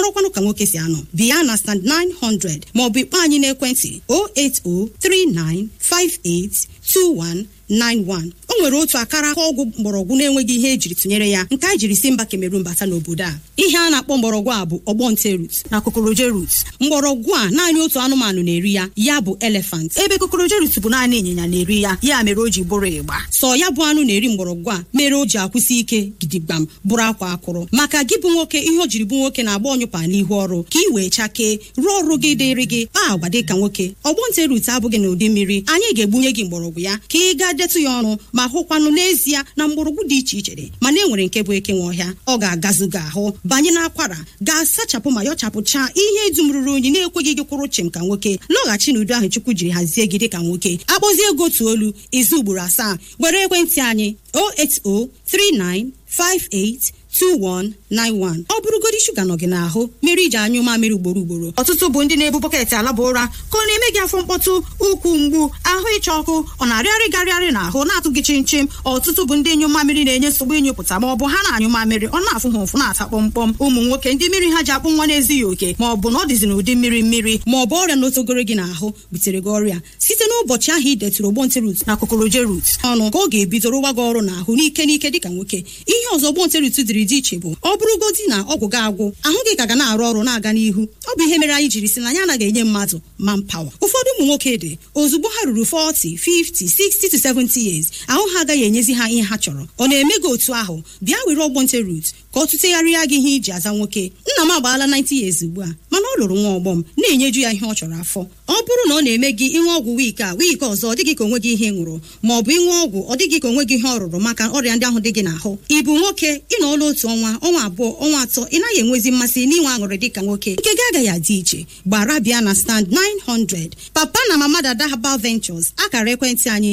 marakwanụ ka nwoke si anọ bịa na stand 900 maọbụ ịkpọ anyị n'ekwentị 08039582191 o nwere otu akara aka ọgwụ mgbọrọgwụ na-enweghị ihe ejiri tụnyere ya nke a jiri si mba Cameroon bata n'obodo a ihe a na-akpọ mgbọrọgwụ a bụ ọgbọnte rut na kokoroje rut mgbọrọgwụ a naanị otu anụmanụ na-eri ya ya bụ elefant ebe kokoroje rut bụ naanị ịnyịnya na-eri ya ya mere o ji bụrụ ịgba sọ ya bụ anụ na-eri mgbọrọgwụ a mere o ji akwụsị ike gidigbam bụrụ akwa akụrụ maka gị bụ nwoke ihe o jiri bụ nwoke na-agba ọnyụpa n'ihu ọrụ ka ị wee chakee rụọ ọrụ gị dịrị gị kpaa agwa dị ka nwoke ọgbọnte rut abụghị n'ụdị mmiri anyị ga-egbunye gị mgbọrọgwụ ya ka ị gaa detụ ya ọnụ ma hụkwanụ n'ezie na mgbọrọgwụ dị iche iche dị mana e nwere nke bụ eke nwe ọhịa ọ ga-agazụ gị ahụ banye n'akwara ga-asachapụ ma yọchapụchaa ihe dum ruru unyi na-ekweghị gị kwụrụ chịm ka nwoke lọghachi n'udo ahụ chukwu jiri hazie gị dị ka nwoke akpọzie ego otu olu izu ugboro asaa were ekwentị anyị 08039582191 ọ bụrụgodi shuga nọ gị n'ahụ mere iji anyụ mamịrị ugboro ugboro ọtụtụ bụ ndị na-ebu bọketị alaba ụra ka ọ na-eme gị afọ mkpọtụ ụkwụ mgbu ahụ ịcha ọkụ ọ na-arịarị garịarị n'ahụ na-atụ gị chimchim ọtụtụ bụ ndị ịnyụ mamịrị na-enye nsogbu ịnyụpụta ma ọ bụ ha na-anyụ mamịrị ọ na-afụ ha ụfụ na-ata kpọmkpọm ụmụ nwoke ndị mmiri ha ji akpụ nwa na-ezighị oke ma ọ bụ na ọ dịzi n'ụdị mmiri mmiri ma ọ bụ ọrịa n'otogoro gị n'ahụ butere gị ọrịa site n'ụbọchị ahụ ị detụrụ ogbonte rut na kokoroje rut ọnụ ka ọ ga-ebido rụwa gị ọrụ n'ahụ n'ike n'ike dịka nwoke ihe ọzọ ogbonte rut dịrị dị iche bụ ọ bụrụgodi na ọgwụ gị agwụ ahụ gị ka ga na-arụ ọrụ na-aga n'ihu ọ bụ ihe mere anyị jiri si na anyị anaghị enye mmadụ manpower ụfọdụ ụmụ nwoke dị ozugbo ha ruru 40 50 60 to 70 years ahụ ha agaghị enyezi ha ihe ha chọrọ ọ na-eme gị otu ahụ bịa were ọgbọnte rut ka ọ tụtegharịa gị ihe iji aza nwoke nna m agbaala 90 years ugbu a mana ọ lụrụ nwa ọgbọ m na-enyeju ya ihe ọ chọrọ afọ ọ bụrụ na ọ na-eme gị ịṅụ ọgwụ wiiki a wiiki ọzọ ọ dịghị ka onwe gị ihe ị ṅụrụ ma ọ bụ ịṅụ ọgwụ ọ dịghị ka onwe gị ihe ọ rụrụ maka ọrịa ndị ahụ dị gị n'ahụ ị bụ nwoke ị nọ ọlụ otu ọnwa ọnwa abụọ ọnwa atọ ị naghị enwezi mmasị n'inwe aṅụrị dịka nwoke nke gị agaghị adị iche gbara bịa na stand 900 papa na mama dada herbal ventures akara ekwentị anyị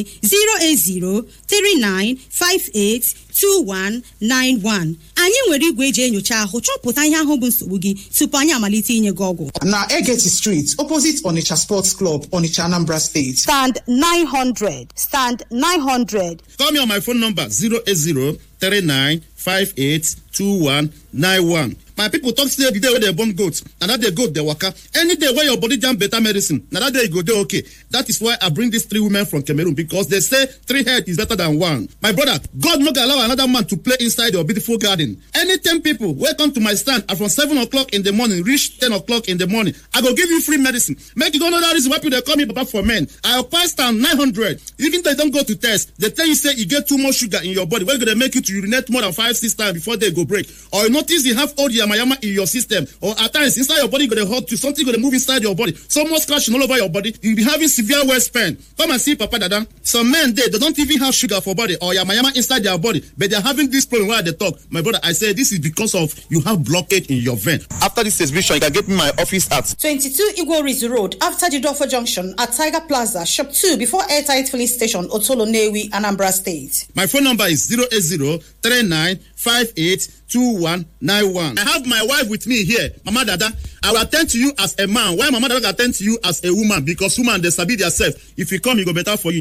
08039582191 anyị nwere igwe eji enyocha ahụ chọpụta ihe ahụ bụ nsogbu gị tupu anyị amalite inye gị ọgwụ na Egeti Street opposite Onitsha Sports Club Onitsha Anambra State stand 900 stand 900 Call me on my phone number 080 39 58 2191. My people talk say the day wey dem born goat na that day goat dey waka. Any day wey your body jam better medicine na that day you go dey okay. That is why I bring these three women from Cameroon because they say three head is better than one. My brother, God no go allow another man to play inside your beautiful garden. Any ten people wey come to my stand are from seven o'clock in the morning reach ten o'clock in the morning. I go give you free medicine. Make you go know that reason why people dey call me Papa for men. I occupy stand nine hundred. Even though you don go to test, they tell you say you get too much sugar in your body wey go dey make you to urinate more than five six times before day go break. Or you notice you have old yamayama in your system or at times inside your body go dey hurt you something go dey move inside your body so much scratching all over your body you be having severe waist pain come and see papa dada some men dey they don't even have sugar for body or yamayama inside their body but they are having this problem wey i dey talk my brother i say this is because of you have blockage in your vein after this exhibition you can get me my office at 22 Igworizi Road after Jidofo Junction at Tiger Plaza, Shop 2 before Airtight Filling Station, Otolo Newi, Anambra State. my phone number is 080 39 58 2191 i have my wife with me here mama dada i will attend to you as a man while mama dada go attend to you as a woman because woman dey sabi theirself if you come e go better for you.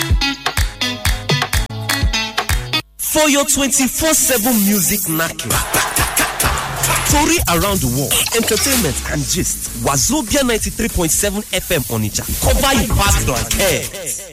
For your 24 7 music knacking. Story around the world, entertainment and gist. Wazobia 93.7 FM Onitsha. Cover your past and care.